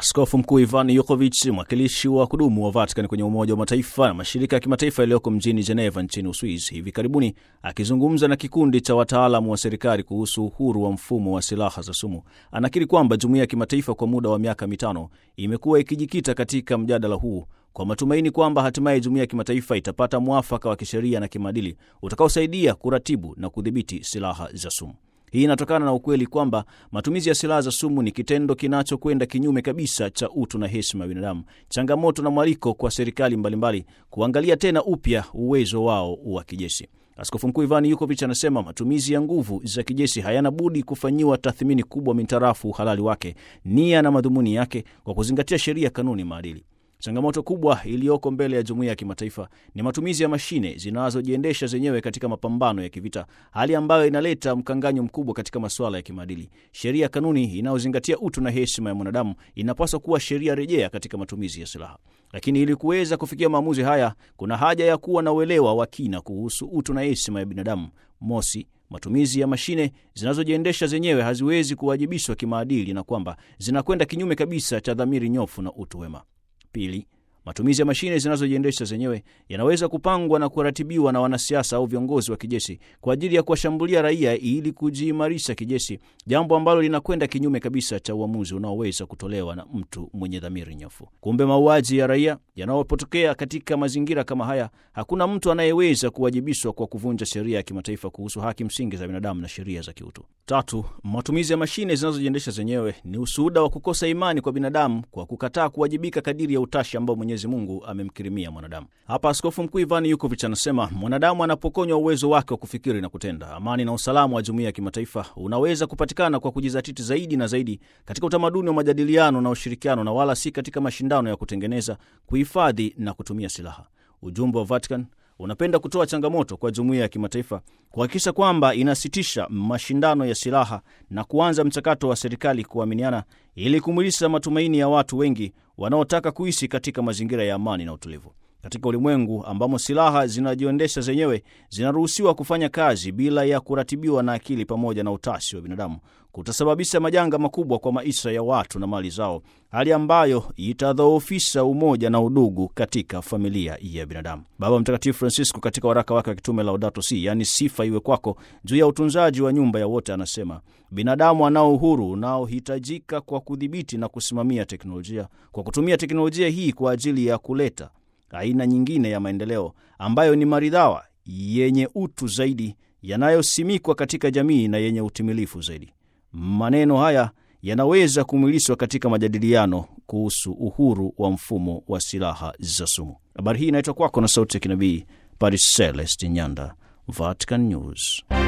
Askofu Mkuu Ivan Yukovic, mwakilishi wa kudumu wa Vatican kwenye Umoja wa Mataifa na mashirika ya kimataifa yaliyoko mjini Geneva nchini Uswizi, hivi karibuni akizungumza na kikundi cha wataalamu wa serikali kuhusu uhuru wa mfumo wa silaha za sumu, anakiri kwamba jumuiya ya kimataifa kwa muda wa miaka mitano imekuwa ikijikita katika mjadala huu kwa matumaini kwamba hatimaye jumuiya ya kimataifa itapata mwafaka wa kisheria na kimaadili utakaosaidia kuratibu na kudhibiti silaha za sumu. Hii inatokana na ukweli kwamba matumizi ya silaha za sumu ni kitendo kinachokwenda kinyume kabisa cha utu na heshima ya binadamu, changamoto na mwaliko kwa serikali mbalimbali kuangalia tena upya uwezo wao wa kijeshi. Askofu Mkuu Ivan Yukovic anasema matumizi ya nguvu za kijeshi hayana budi kufanyiwa tathmini kubwa mintarafu uhalali wake, nia na madhumuni yake, kwa kuzingatia sheria, kanuni, maadili. Changamoto kubwa iliyoko mbele ya jumuiya ya kimataifa ni matumizi ya mashine zinazojiendesha zenyewe katika mapambano ya kivita, hali ambayo inaleta mkanganyo mkubwa katika masuala ya kimaadili. Sheria, kanuni inayozingatia utu na heshima ya mwanadamu inapaswa kuwa sheria rejea katika matumizi ya silaha. Lakini ili kuweza kufikia maamuzi haya, kuna haja ya kuwa na uelewa wa kina kuhusu utu na heshima ya binadamu. Mosi, matumizi ya mashine zinazojiendesha zenyewe haziwezi kuwajibishwa kimaadili na kwamba zinakwenda kinyume kabisa cha dhamiri nyofu na utu wema. Pili, matumizi ya mashine zinazojiendesha zenyewe yanaweza kupangwa na kuratibiwa na wanasiasa au viongozi wa kijeshi kwa ajili ya kuwashambulia raia ili kujiimarisha kijeshi, jambo ambalo linakwenda kinyume kabisa cha uamuzi unaoweza kutolewa na mtu mwenye dhamiri nyofu. Kumbe mauaji ya raia yanayopotokea katika mazingira kama haya, hakuna mtu anayeweza kuwajibishwa kwa kuvunja sheria ya kimataifa kuhusu haki msingi za binadamu na sheria za kiutu. Tatu, matumizi ya mashine zinazojiendesha zenyewe ni ushuhuda wa kukosa imani kwa binadamu kwa kukataa kuwajibika kadiri ya utashi ambao Mwenyezi Mungu amemkirimia mwanadamu. Hapa Askofu Mkuu Ivan Yukovic anasema mwanadamu anapokonywa uwezo wake wa kufikiri na kutenda, amani na usalama wa jumuiya ya kimataifa unaweza kupatikana kwa kujizatiti zaidi na zaidi katika utamaduni wa majadiliano na ushirikiano, na wala si katika mashindano ya kutengeneza, kuhifadhi na kutumia silaha. Ujumbe wa Vatican unapenda kutoa changamoto kwa jumuiya ya kimataifa kuhakikisha kwamba inasitisha mashindano ya silaha na kuanza mchakato wa serikali kuaminiana ili kumwilisha matumaini ya watu wengi wanaotaka kuishi katika mazingira ya amani na utulivu. Katika ulimwengu ambamo silaha zinajiendesha zenyewe zinaruhusiwa kufanya kazi bila ya kuratibiwa na akili pamoja na utashi wa binadamu, kutasababisha majanga makubwa kwa maisha ya watu na mali zao, hali ambayo itadhoofisha umoja na udugu katika familia ya binadamu. Baba Mtakatifu Francisco katika waraka wake wa kitume Laudato Si, yaani sifa iwe kwako, juu ya utunzaji wa nyumba ya wote, anasema binadamu anao uhuru unaohitajika kwa kudhibiti na kusimamia teknolojia, kwa kutumia teknolojia hii kwa ajili ya kuleta aina nyingine ya maendeleo ambayo ni maridhawa, yenye utu zaidi, yanayosimikwa katika jamii na yenye utimilifu zaidi. Maneno haya yanaweza kumwilishwa katika majadiliano kuhusu uhuru wa mfumo wa silaha za sumu. Habari hii inaitwa kwako na sauti ya kinabii Paris Celest Nyanda, Vatican News.